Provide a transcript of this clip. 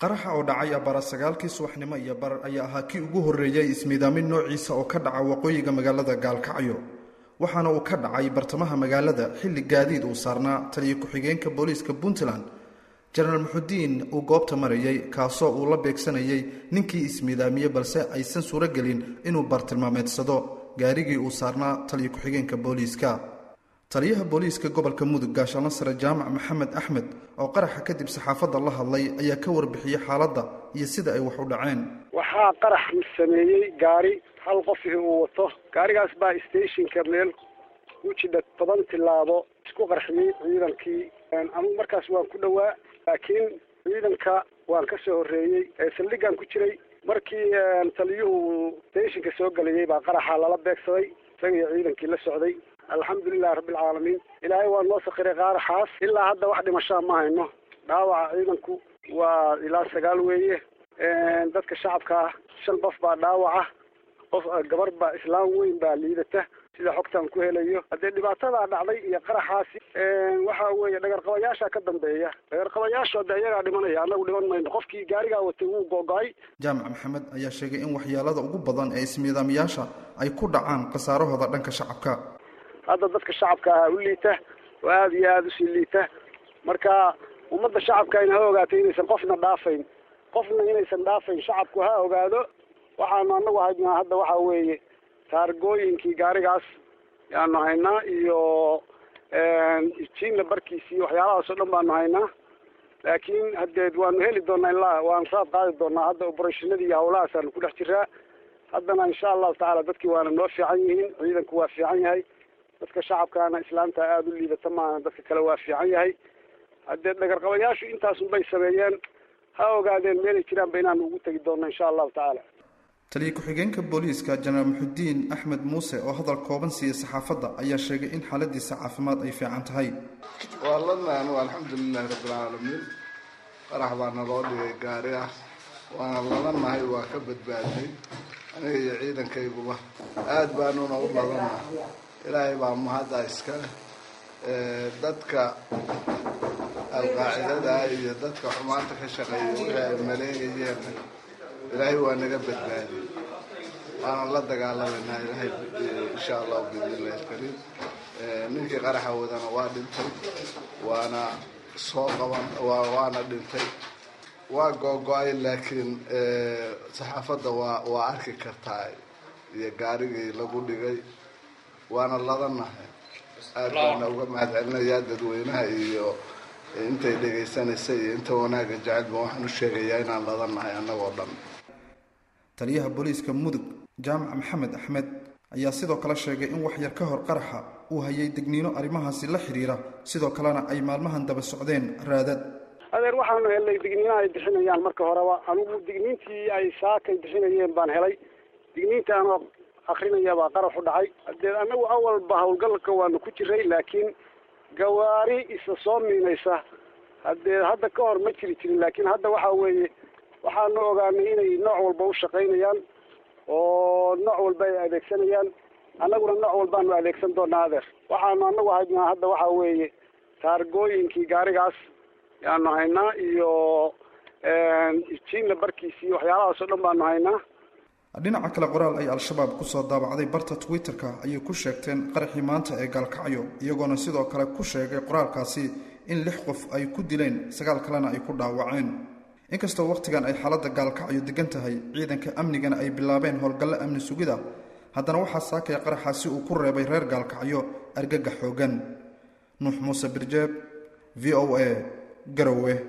qaraxa oo dhacay abara sagaalkii subaxnimo iyo barar ayaa ahaa kii ugu horreeyay ismiidaamin noociisa oo ka dhaca waqooyiga magaalada gaalkacyo waxaana uu ka dhacay bartamaha magaalada xilli gaadiid uu saarnaa taliyo ku-xigeenka booliiska puntland jenaraal muxudiin uu goobta marayay kaasoo uu la beegsanayay ninkii ismiidaamiyey balse aysan suuro gelin inuu bartilmaameedsado gaarigii uu saarnaa taliyo ku-xigeenka booliiska taliyaha booliiska gobolka mudug gaashaano sare jaamac maxamed axmed oo qaraxa kadib saxaafadda la hadlay ayaa ka warbixiyey xaaladda iyo sida ay wax u dhaceen waxaa qarax sameeyey gaari hal qof uu wato gaarigaas baa stationka meel u jidha toban tilaabo isku qarxiyey ciidankii anugu markaas waan ku dhowaa laakiin ciidanka waan ka soo horreeyey saldhigaan ku jiray markii taliyuhu stationka soo gelayay baa qaraxa lala beegsaday isaga iyo ciidankii la socday alxamdulilahi rabbilcaalamiin ilaahay waa noo sakiray qaaraxaas ilaa hadda wax dhimashaa ma hayno dhaawaca ciidanku waa ilaa sagaal weeye dadka shacabka ah shan qof baa dhaawaca qof gabar baa islaam weyn baa liidata sida xogtaan ku helayo haddee dhibaatadaa dhacday iyo qaraxaasi waxa weeye dhagarqabayaasha ka dambeeya dhagarqabayaashu hadde iyagaa dhimanaya annagu dhiman mayno qofkii gaarigaa watay wuu googo-ay jaamac maxamed ayaa sheegay in waxyaalada ugu badan ee ismiidaamiyaasha ay ku dhacaan khasaarahooda dhanka shacabka hadda dadka shacabka ah u liita oo aada iyo aada usii liita marka ummadda shacabka ayna ha ogaato inaysan qofna dhaafayn qofna inaysan dhaafayn shacabku ha ogaado waxaanu anagu haynaa hadda waxa weeye taargooyinkii gaarigaas yaanu haynaa iyo jiinla barkiisi iyo waxyaalahaas oo dhan baanu haynaa laakiin hadeed waanu heli doonaa ilaa waanu raad qaadi doonaa hadda oberashinadii iyo hawlahaasanu ku dhex jiraa haddana insha allahu tacaala dadkii waana noo fiican yihiin ciidanku waa fiican yahay dadka shacabkaana islaamta aada u liidata maana dadka kale waa fiican yahay haddee dhagarqabayaashu intaasunbay sameeyeen ha ogaadeen meelay jiraanba inaanu ugu tegi doonno insha allahu tacaala taliyo ku-xigeenka booliiska jenaraal muxudiin axmed muuse oo hadal kooban siiyey saxaafadda ayaa sheegay in xaaladiisa caafimaad ay fiican tahay waa ladna anugu alxamdulilahi rabbilcaalamiin qarax baa naloo dhigay gaari ah waana ladanahay waa ka badbaadnay aniga iyo ciidankayguba aada baanuna u ladana ilaahay baa mahadda iskale dadka alqaacidada iyo dadka xumaanta ka shaqeeya wixii ay maleegayeen ilaahay waa naga badbaadiyey waana la dagaalamayna ilaahay insha allahu biidnillahi alkariim ninkii qaraxa wadana waa dhintay waana soo qaban waana dhintay waa googo-ay laakiin saxaafadda waa waa arki kartaa iyo gaarigii lagu dhigay waana ladanahay aad baana uga mahad celinayaa dadweynaha iyo intay dhegaysanaysa iyo inta wanaagga jecelba waxaan u sheegayaa inaan ladanahay annagoo dhan taliyaha booliiska mudug jaamac maxamed axmed ayaa sidoo kale sheegay in wax yar ka hor qaraxa uu hayay degniino arrimahaasi la xidhiira sidoo kalena ay maalmahan daba socdeen raadad adeer waxaanu helnay digniinaha ay bixinayaan marka horeba anigu digniintii ay saakay bixinayeen baan helay digniinta anoo akrinaya baa qaraxu dhacay hadee anagu awalba hawlgalka waanu ku jiray laakiin gawaari isa soo miinaysa hadee hadda ka hor ma jiri jirin laakiin hadda waxa weeye waxaanu ogaanay inay nooc walba u shaqaynayaan oo nooc walba ay adeegsanayaan annaguna nooc walbaanu adeegsan doonaa adeer waxaanu anagu haynaa hadda waxa weeye taargooyinkii gaarigaas yaanu haynaa iyo jiinla barkiisi iyo waxyaalahaas oo dhan baanu haynaa dhinaca kale qoraal ay al-shabaab kusoo daabacday barta twitter-ka ayay ku sheegteen qaraxii maanta ee gaalkacyo iyagoona sidoo kale ku sheegay qoraalkaasi in lix qof ay ku dileen sagaal kalena ay ku dhaawaceen inkastoo wakhtigan ay xaaladda gaalkacyo degan tahay ciidanka amnigana ay bilaabeen howlgallo amni sugida haddana waxaa saakaya qaraxaasi uu ku reebay reer gaalkacyo argagax xoogan nuux muuse birjeeb v o a garowe